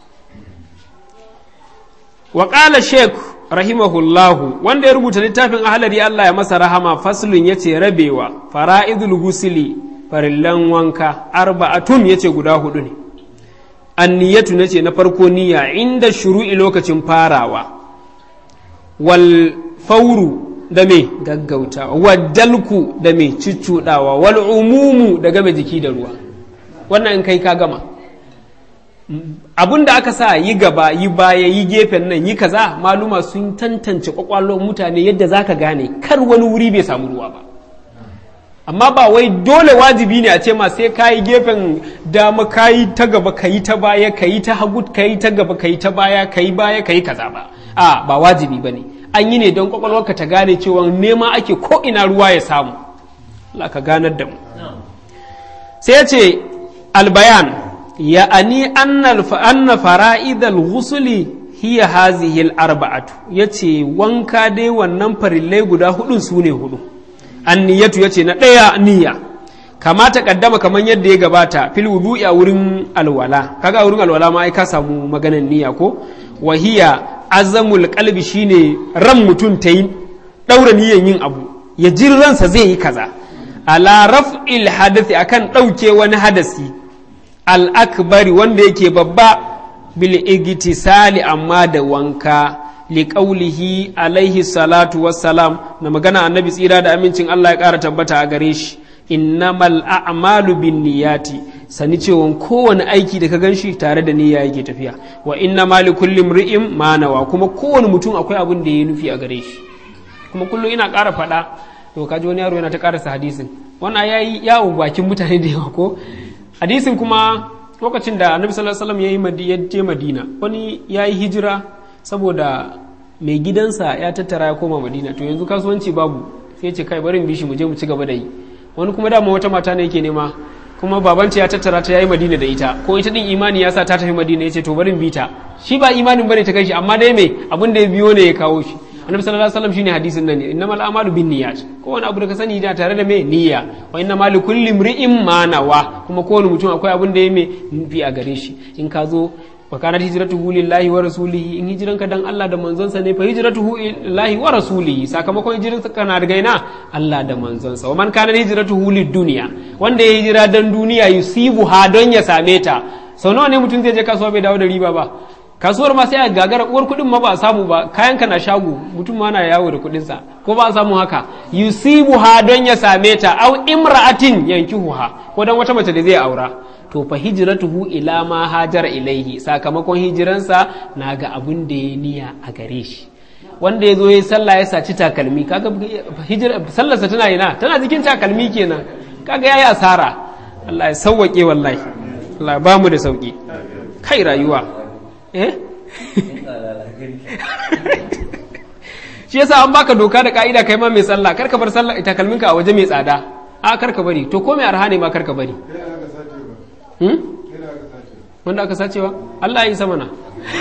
wa qala sheikh rahimahullahu wanda ya rubuta littafin ahlari Allah ya masa rahama faslun yace rabewa fara'idul gusuli farillan wanka arba'atun yace guda hudu ne anniyatu nace na farko niyya inda shuru'i lokacin farawa wal fauru da me gaggauta waddalku da me ciccudawa wal umumu da game jiki da ruwa wannan in kai ka gama abun da aka sa yi gaba yi baya yi gefen nan yi kaza maluma sun tantance kwakwalwar mutane yadda zaka gane kar wani wuri bai samu ruwa ba amma ba wai dole wajibi ne a ce ma sai kayi gefen dama kayi ta gaba kayi ta baya kayi ta hagu kayi ta gaba kayi ta baya kayi baya kayi kaza ba a ba wajibi bane an yi ne don kwakwalwarka ta gane cewa nema ake ko ina ruwa ya samu Allah ka ganar da mu sai ya ce albayan ya ani anna fara'idal ghusuli hiya hazihi al-arba'atu yace wanka dai wannan farillai guda hudun su ne hudu anniyatu yace na ɗaya niyya kama ta kaddama kamar yadda ya gabata fil wudu'i a wurin alwala kaga a wurin alwala ma ai ka samu maganan niyya ko wahiya azamul qalbi shine ran mutum ta yi daura niyyan yin abu ya ji ransa zai yi kaza ala raf'il hadathi akan ɗauke wani hadasi al akbari wanda yake babba bil igtisali amma da wanka liƙaulihi alaihi salatu wassalam na magana annabi tsira da amincin Allah ya ƙara tabbata a gare shi innamal a'malu bin niyati sani cewa kowane aiki da ka ganshi tare da niyya yake tafiya wa inna mali kulli mri'in ma nawa kuma kowane mutum akwai abin da ya nufi a gare shi kuma kullum ina ƙara faɗa to kaji wani yaro yana ta ƙarasa hadisin wannan yayi yawo bakin mutane da yawa ko hadisin kuma lokacin da annabi sallallahu alaihi wasallam ya je madina wani yayi hijira saboda mai gidansa ya tattara ya koma madina to yanzu kasuwanci babu sai ce kai bari bishi mu je mu ci gaba da yi wani kuma dama wata mata ne yake nema kuma babanta ya tattara ta yayi madina da ita ko ita din imani ya sa ta tafi madina yace to bari bi ta shi ba imanin bane ta kai shi amma dai me abin da ya biyo ne ya kawo shi annabi sallallahu alaihi wasallam shine hadisin nan ne innamal a'malu binniyat ko wani abu da ka sani da tare da me niyya wa innamal likulli imri'in ma nawa kuma kowane mutum akwai abin da ya me nufi a gare shi in ka zo wa kanat hijratuhu lillahi wa rasulihi in hijiranka dan Allah da manzonsa ne fa hijratuhu lillahi wa rasulihi sakamakon hijiranka na daga ina Allah da manzonsa wa man kana hijratuhu lid-dunya wanda ya hijira dan duniya yusibu ha don ya same ta sau nawa ne mutum zai je kasuwa bai dawo da riba ba kasuwar ma sai a gagara uwar kuɗin ma ba a samu ba kayan ka na shago mutum ma na yawo da kuɗin sa ko ba a samu haka yusibu ha don ya same ta au imra'atin yankihuha ko dan wata mace da zai aura to fa hijratuhu ila ma hajara ilaihi sakamakon hijiransa na ga abun da ya niya a gare shi wanda ya zo ya sallah ya saci takalmi kaga sallarsa tana ina tana jikin takalmi kenan kaga yayi asara Allah ya sauwake wallahi Allah ba mu da sauki kai rayuwa eh shi yasa an baka doka da ka'ida kai ma mai sallah karka bar sallah takalminka a waje mai tsada a karka bari to ko mai arha ne ma karka bari wanda aka sacewa Allah ya yi sama na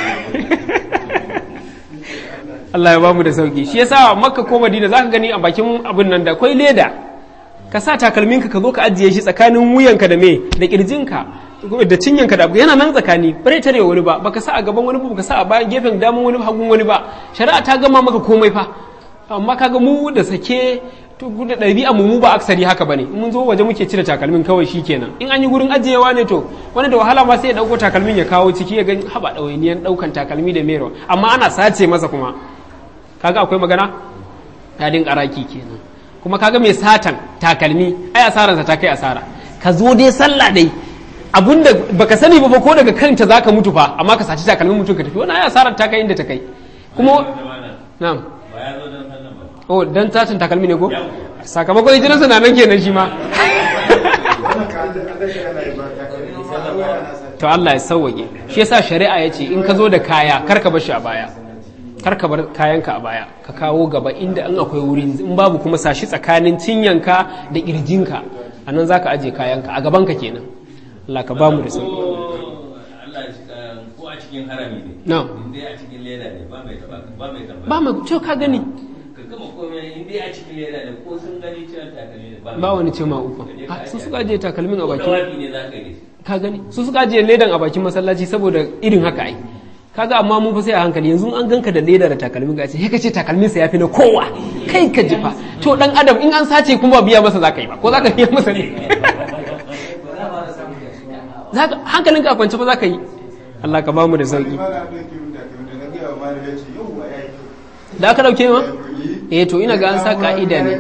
Allah ya bamu da sauki shi yasa makka ko madina zaka gani a bakin abin nan da akwai leda ka sa takalminka ka zo ka ajiye shi tsakanin wuyanka da me da kirjinka da cinyanka da yana nan tsakani bare tare wani ba baka sa a gaban wani ba baka sa a bayan gefen daman wani hagun wani ba shari'a ta gama maka komai fa amma kaga mu da sake to da ɗabi'a mu mu ba aksari haka bane mun zo waje muke cire takalmin kawai shikenan in an yi gurin ajiyewa ne to wani da wahala ma sai ya dauko takalmin ya kawo ciki ya ga haba ɗawainiyan ɗaukan takalmi da mero amma ana sace masa kuma kaga akwai magana ya din karaki kenan kuma kaga mai satan takalmi ai asaransa ta kai asara ka zo dai sallah dai abunda baka sani ba ko daga kanta zaka mutu fa amma ka saci takalmin mutum ka tafi wannan ai asarar ta kai inda ta kai kuma na'am oh dan tatin takalmi ne ko sakamakon hijiransa na nan kenan shi ma to Allah ya sauwage shi yasa shari'a ya ce in ka zo da kaya kar ka bashi a baya kar ka bar kayanka a baya ka kawo gaba inda in akwai wuri in babu kuma sashi tsakanin cinyanka da kirjinka a nan za ka aje kayanka a gabanka kenan Allah ka ba mu da sauki Allah ko a cikin harami ne na in dai a cikin leda ne ba mai taba ba mai taba ba mu ce ka gani ka gama komai in dai a cikin leda ne ko sun gani cewa takalmi ne ba mai ba wani ce ma uku a su suka aje takalmin a bakin tawafi ne za ka yi ka gani su suka aje ledan a bakin masallaci saboda irin haka ai kaga amma mun fa sai a hankali yanzu an ganka da leda da takalmin ka ce he kace takalmin sa yafi na kowa kai ka jifa to dan adam in an sace kuma biya masa zaka yi ba ko zaka biya masa ne zaka hankalinka a kwance ba zaka yi Allah ka bamu da sauki da aka dauke ma eh to ina ga an sa ka'ida ne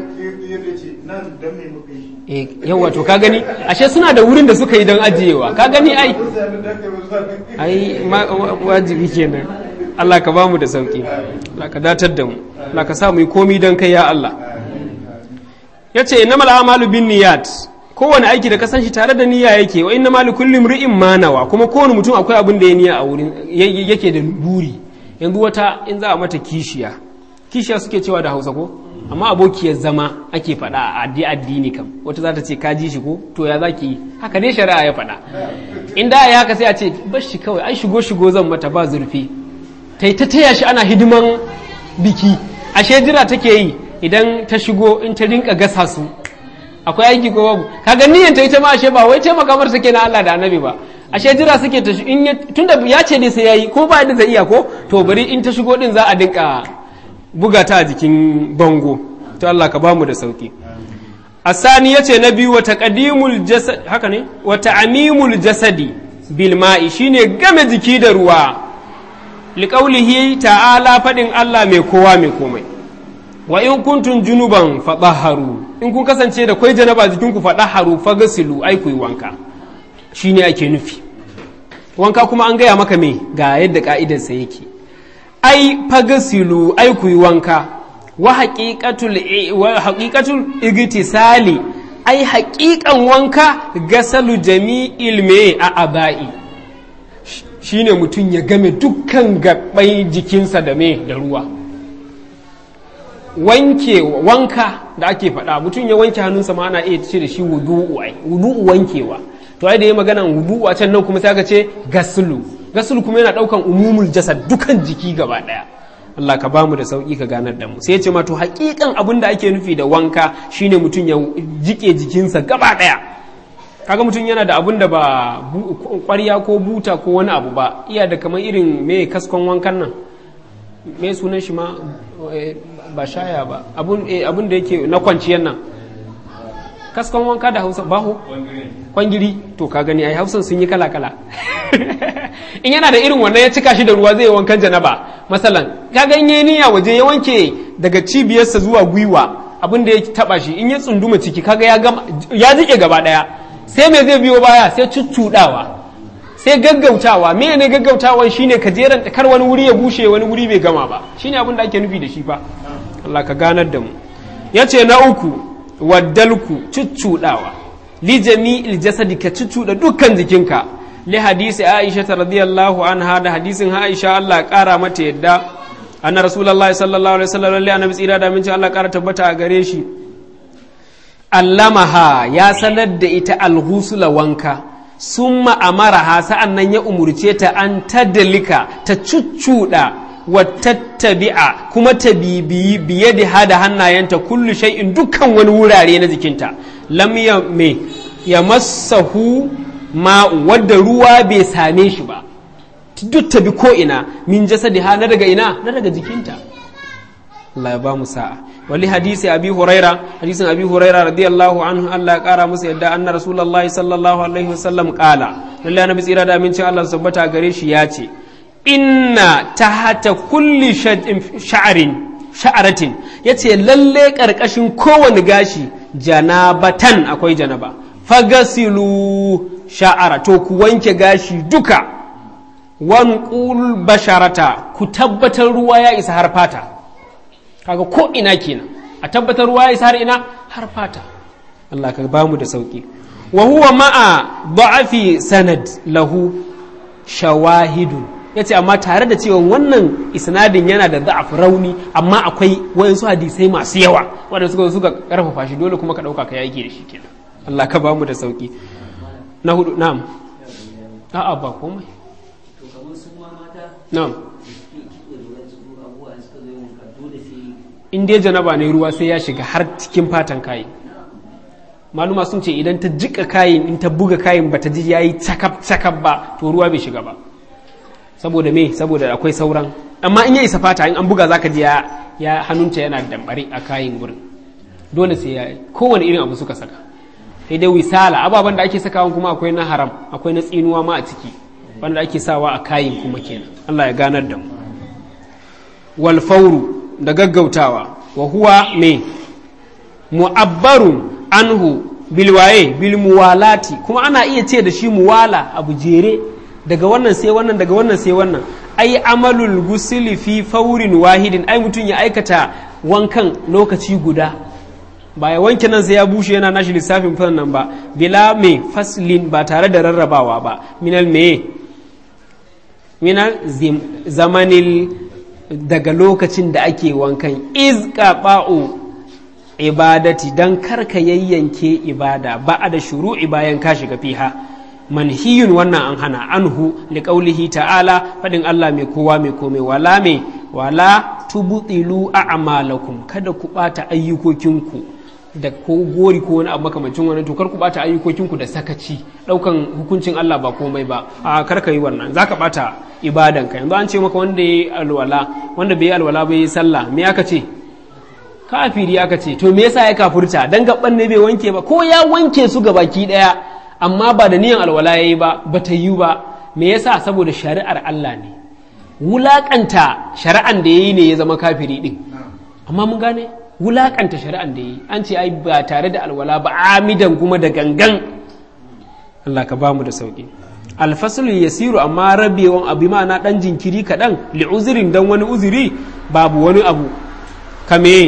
eh yawa to ka gani ashe suna da wurin da suka yi don ajiyewa ka gani ai ai ma- wa- wajibi kenan Allah ka bamu da sauki Allah ka datar da mu Allah ka sa mu yi komi don kai ya Allah yace innamal a'malu bin niyyat kowane aiki da ka san shi tare da niyya yake wa innamal likulli imri'in ma nawa kuma kowane mutum akwai abin da ya niyya a wurin y- yake da buri yanzu wata in za a mata kishiya kishiya suke cewa da Hausa ko amma abokiyar zama ake faɗa a addi addini kam wata za ta ce ka ji shi ko to ya zaki yi haka dai shari'a ya faɗa in da ya haka sai a ce bar shi kawai ai shigo shigo zan mata ba zurfi ta ta taya shi ana hidiman biki ashe jira take yi idan ta shigo in ta rinka gasa su akwai aiki ko babu kaga niyyar ta ita ma ashe ba wai taimaka mar take na Allah da Annabi ba ashe jira suke ta in ya tunda ya ce dai sai yayi ko ba da zai iya ko to bari in ta shigo din za a dinka buga ta a jikin bango to Allah ka bamu da sauki asani yace na biyu wa taqdimul jasad haka ne wa ta'mimul jasadi bil ma'i shine game jiki da ruwa liqaulihi ta'ala fadin Allah mai kowa mai komai wa in kuntum junuban fadahharu in kun kasance da kwai janaba jikin ku fadahharu fagasilu ai ku yi wanka shine ake nufi wanka kuma an gaya maka me ga yadda ka'idarsa yake ai fagasilu ai ku yi wanka wa haqiqatul wa haqiqatul igtisali ai haƙiƙan wanka gasalu jami'il me a aba'i shine mutum ya game dukkan gaɓai jikinsa da me da ruwa wanke wanka da ake faɗa mutum ya wanke hannunsa ma ana iya ce da shi wudu'u ai wudu'u wankewa to ai da ya magana wudu'u a can nan kuma sai aka ce gaslu gaslu kuma yana ɗaukan umumul jasad dukan jiki gaba ɗaya Allah ka bamu da sauki ka ganar da mu sai ya ce ma to haƙiƙan abin da ake nufi da wanka shine mutum ya jike jikinsa gaba ɗaya kaga mutum yana da abun da ba ƙwarya ko buta ko wani abu ba iya da kamar irin me kaskon wankan nan me sunan shi ma ba shaya ba abun da yake na kwanciyar nan kaskon wanka da hausa baho kwangiri to ka gani ai hausan sun yi kala kala in yana da irin wannan ya cika shi da ruwa zai wankan janaba masalan kaga in yayi niyya waje ya wanke daga cibiyarsa zuwa gwiwa abin da ya taba shi in ya tsunduma ciki kaga ya gama ya jike gaba daya sai me zai biyo baya sai cuccudawa sai gaggautawa me ne gaggautawan shine ka jeran kar wani wuri ya bushe wani wuri bai gama ba shine abin da ake nufi da shi fa Allah ka ganar da mu yace na uku waddalku cuccudawa li jami'il jasadi ka cuccuda dukkan jikinka li hadisi Aisha radiyallahu anha da hadisin Aisha Allah kara mata yadda anna rasulullahi sallallahu alaihi wasallam lalle annabi tsira da minci Allah kara tabbata a gare shi allamaha ya sanar da ita alghusula wanka summa amaraha sa'an nan ya umurce ta an tadalika ta cuccuɗa wa tattabi'a kuma ta bibiyi biye da hada hannayenta kullu shay'in dukkan wani wurare na jikinta lam ya me ya massahu ma wadda ruwa bai same shi ba duk ta bi ko ina min jasadi ha na daga ina na daga jikinta Allah ya ba mu sa'a wali hadisi abi huraira hadisin abi huraira radiyallahu anhu Allah ya kara musu yadda anna rasulullahi sallallahu alaihi wasallam kala lalle annabi tsira da amincin Allah tabbata gare shi ya ce inna tahta kulli sha'arin sha'aratin yace lalle karkashin kowane gashi janabatan akwai janaba fagasilu sha'ara to ku wanke gashi duka wanqul basharata ku tabbatar ruwa ya isa har fata kaga ko ina kenan a tabbatar ruwa ya har ina har fata Allah ka ba mu da sauki wa huwa ma'a da'afi sanad lahu shawahidun ya ce amma tare da cewa wannan isnadin yana da da'af rauni amma akwai wayansu hadisai masu yawa wanda suka suka karfafa shi dole kuma ka dauka ka yaki da shi kenan Allah ka bamu da sauki na hudu na'am a'a ba komai to kamar su ma mata na'am suke kiɗe da wasu abubuwa da suka zo yin wanka dole sai in dai janaba ne ruwa sai ya shiga har cikin fatan kayi maluma sun ce idan ta jika kayin in ta buga kayin bata ji yayi cakap cakap ba to ruwa bai shiga ba saboda me saboda akwai sauran amma in ya isa fata in an buga zaka ji ya ya hannunta yana dambare a kayin gurin dole sai ya kowane irin abu suka saka sai dai wisala ababen da ake sakawa kuma akwai na haram akwai na tsinuwa ma a ciki wanda ake sawa a kayin kuma kenan Allah ya ganar da mu wal fauru da gaggautawa wa huwa me mu'abbarun anhu bilwaye bil muwalati kuma ana iya ce da shi muwala abu jere daga wannan sai wannan daga wannan sai wannan ai amalul gusili fi faurin wahidin ai mutum ya aikata wankan lokaci guda ba ya wanke nan sai ya bushe yana nashi lissafin fan nan ba bila me faslin ba tare da rarrabawa ba minal me minal zim- zamanil daga lokacin da ake wankan izka ba'u ibadati dan karka yayyanke ibada ba da shuru'i bayan ka shiga fiha manhiyun wannan an hana anhu liqaulihi ta'ala fadin Allah mai kowa mai komai wala mai wala tubtilu a'malakum kada ku bata ayyukokinku da ko gori ko wani abu makamancin wani to kar ku bata ayyukokinku da sakaci daukan hukuncin Allah ba komai ba a kar ka yi wannan zaka bata ibadan ka yanzu an ce maka wanda yayi alwala wanda bai yi alwala bai yi sallah me aka ce kafiri aka ce to me yasa ya kafurta dan gaban ne bai wanke ba ko ya wanke su baki daya amma ba da niyan alwala yayi ba ba ta yi ba me yasa saboda shari'ar Allah ne wulakanta shari'an da yayi ne ya zama kafiri din amma mun gane wulakanta shari'an da yayi an ce ai ba tare da alwala ba amidan kuma da gangan Allah ka bamu da sauki alfasul yasiru amma rabewan abu na dan jinkiri kaɗan li'uzirin dan wani uzuri babu wani abu kame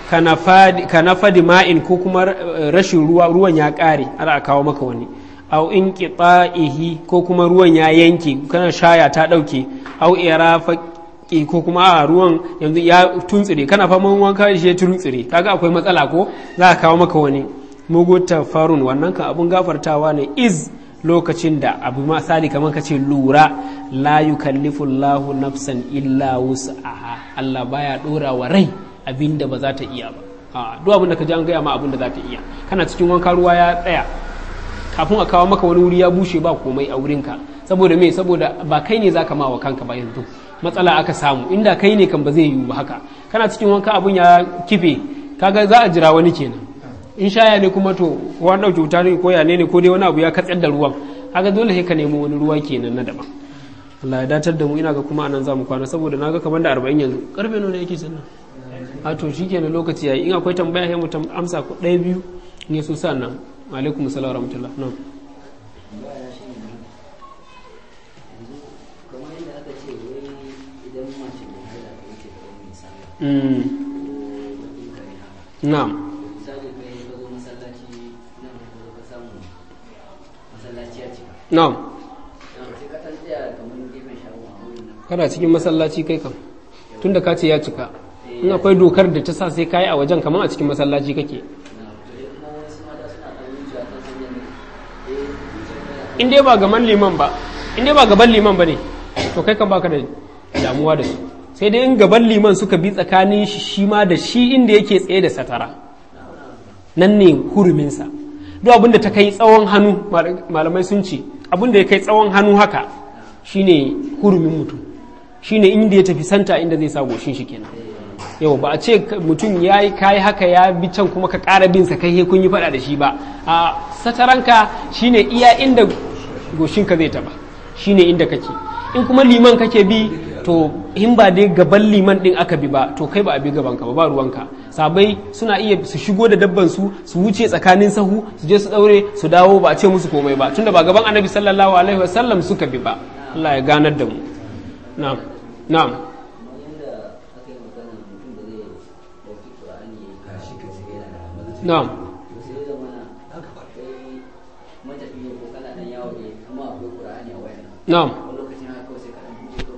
ka na fadi ma'in ko kuma rashin ruwa ruwan ya ƙare ana a kawo maka wani au in ihi ko kuma ruwan ya yanke kana shaya ta ɗauke au irafaƙi ko kuma a ruwan yanzu ya tuntsire kana faman wanka shi ya tuntsire kaga akwai matsala ko za a kawo maka wani muguta farun wannan kan abun gafartawa ne iz lokacin da abu misali kamar ka ce lura la yukallifu Allahu nafsan illa wus'aha Allah baya dora wa rai abinda ba za ta iya ba a duk abin da ka ji an gaya ma abin da za ta iya kana cikin wanka ruwa ya tsaya kafin a kawo maka wani wuri ya bushe ba komai a wurinka saboda me saboda ba kai ne zaka ma wa kanka ba yanzu matsala aka samu inda kai ne kan ba zai yiwu ba haka kana cikin wanka abun ya kife kaga za a jira wani kenan in shaya ne kuma to ko an dauke wuta ne ko ya ne ko dai wani abu ya katsar da ruwan kaga dole sai ka nemo wani ruwa kenan na daban Allah ya datar da mu ina ga kuma anan zamu kwana saboda naga kamar da 40 yanzu karfe nawa ne yake sannan a to shikenan lokaci yayi in akwai tambaya sai mu amsa ko ɗaya biyu in yaso sannan alaikum assalam wa rahmatullah na'am baya shi ne yanzu kamar yadda aka ce wai idan mace mai haila ta wuce da wani sallah mm ko bakin kare haka na'am misali kai ka zo masallaci nan ka zo ka samu masallaci ya cika na'am Nan sai ka ɗan tsaya kamar gefen shagon a wurin nan kana cikin masallaci kai kam tunda ka ce ya cika in akwai dokar da ta sa sai kayi a wajen kamar a cikin masallaci kake na to dai kuma wasu mata suna ɗan wucewa ta hanyar ne eh wucewa ta in dai ba gaban liman ba in dai ba gaban liman ba ne to kai kan baka da damuwa da su sai dai in gaban liman suka bi tsakanin shi shi ma da shi inda yake tsaye da satara nan ne huruminsa duk abin da ta kai tsawon hannu malamai sun ce abin da ya kai tsawon hannu haka shine hurumin mutum shine inda ya tafi santa inda zai sa goshin shi kenan yau ba a ce mutum ya yi kayi haka ya bi can kuma ka ƙara bin sa kai kun yi faɗa da shi ba a sataranka shine iya inda goshinka zai taba shine inda kake in kuma liman kake bi to in ba dai gaban liman din aka bi ba to kai ba a bi gaban ka ba ba ruwanka sabai suna iya su shigo da dabban su su wuce tsakanin sahu su je su daure su dawo ba a ce musu komai ba tunda ba gaban annabi sallallahu alaihi wasallam suka bi ba Allah ya ganar da mu na'am na'am kamar yadda aka yi magana mutum da zai ɗauki ƙur'ani ya yi kashi ka sai yana da hamadu na'am to sai ya zama na kai matafiya ko kana ɗan yawo ne kuma akwai ƙur'ani a wayan na'am wani lokacin haka kawai sai ka ɗan buɗe kawai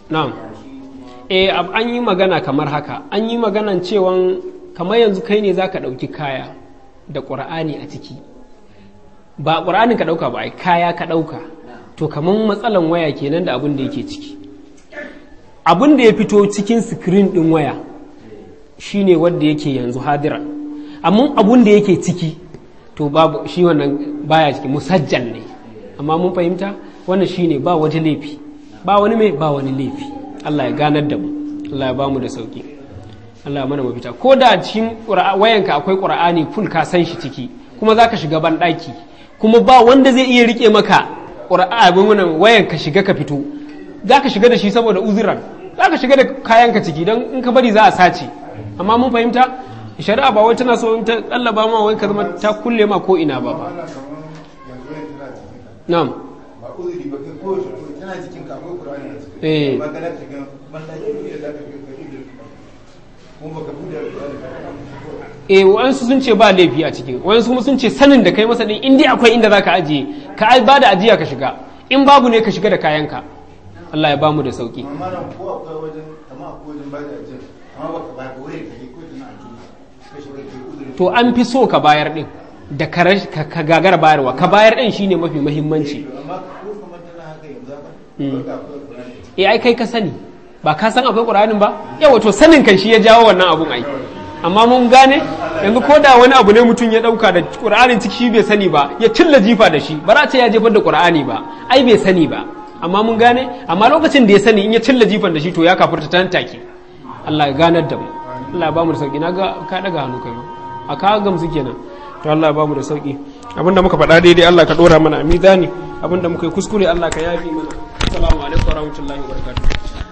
na'am eh ab- an yi magana kamar haka an yi maganan cewan kamar yanzu kai ne zaka ɗauki kaya da ƙur'ani a ciki ba ƙur'anin ka ɗauka ba ai kaya ka ɗauka to kamar matsalan waya kenan da abin da yake ciki abin da ya fito cikin sikirin ɗin waya shine wanda yake yanzu hadira amma abin da yake ciki to babu shi wannan baya ciki musajjal ne amma mun fahimta wannan shine ba wata laifi ba wani mai ba wani laifi Allah ya ganar da mu Allah ya ba mu da sauki Allah ya mana mafita ko da cikin ƙura- wayanka akwai qur'ani full ka san shi ciki kuma zaka shiga ban daki kuma ba wanda zai iya rike maka qur'ani wannan wayan ka shiga ka fito zaka shiga da shi saboda uzuran zaka shiga da kayanka ciki don in ka bari za a sace amma mun fahimta shari'a ba wai tana so in ta kallaba ma wai ka zama ta kulle ma ko ina ba ba Ana kaman yanzu yanzu tana cikin ka. na'am Ba uzuri ba kai kowace ko tana cikin ka akwai Qur'ani a cikin. Eh. Ba kana cikin bandaki ne da zaka kai kai da kuma baka bude Qur'ani ka kana eh waɗansu sun ce ba laifi a ciki waɗansu kuma sun ce sanin da kai masa din in dai akwai inda zaka ajiye ka ai ba da ajiya ka shiga in babu ne ka shiga da kayanka Allah ya bamu da sauki amma nan ko akwai wajen kama akwai wajen ba da ajiyar amma baka ba ka wayar kake ko tana a cikin ka shiga kai uzuri to an fi so ka bayar din da ka rash- ka ka gagara bayarwa ka bayar din shine mafi muhimmanci amma ko kamar tana haka yanzu haka ba ka akwai Qur'ani a cikin eh ai kai ka sani ba ka san akwai qur'anin ba yawa to sanin kan shi ya jawo wannan abun ai amma mun gane yanzu ko da wani abu ne mutum ya dauka da qur'anin ciki shi bai sani ba ya cilla jifa da shi ba za ce ya jefar da qur'ani ba ai bai sani ba amma mun gane amma lokacin da ya sani in ya cilla jifan da shi to ya kafurta ta take Allah ya ganar da mu Allah ya ba mu da sauki na ga ka daga hannu kai ma a ka gamsu kenan to Allah ya ba mu da sauki abinda muka faɗa daidai Allah ka dora mana a mizani abinda muka yi kuskure Allah ka yafi mana assalamu alaikum warahmatullahi wabarakatuh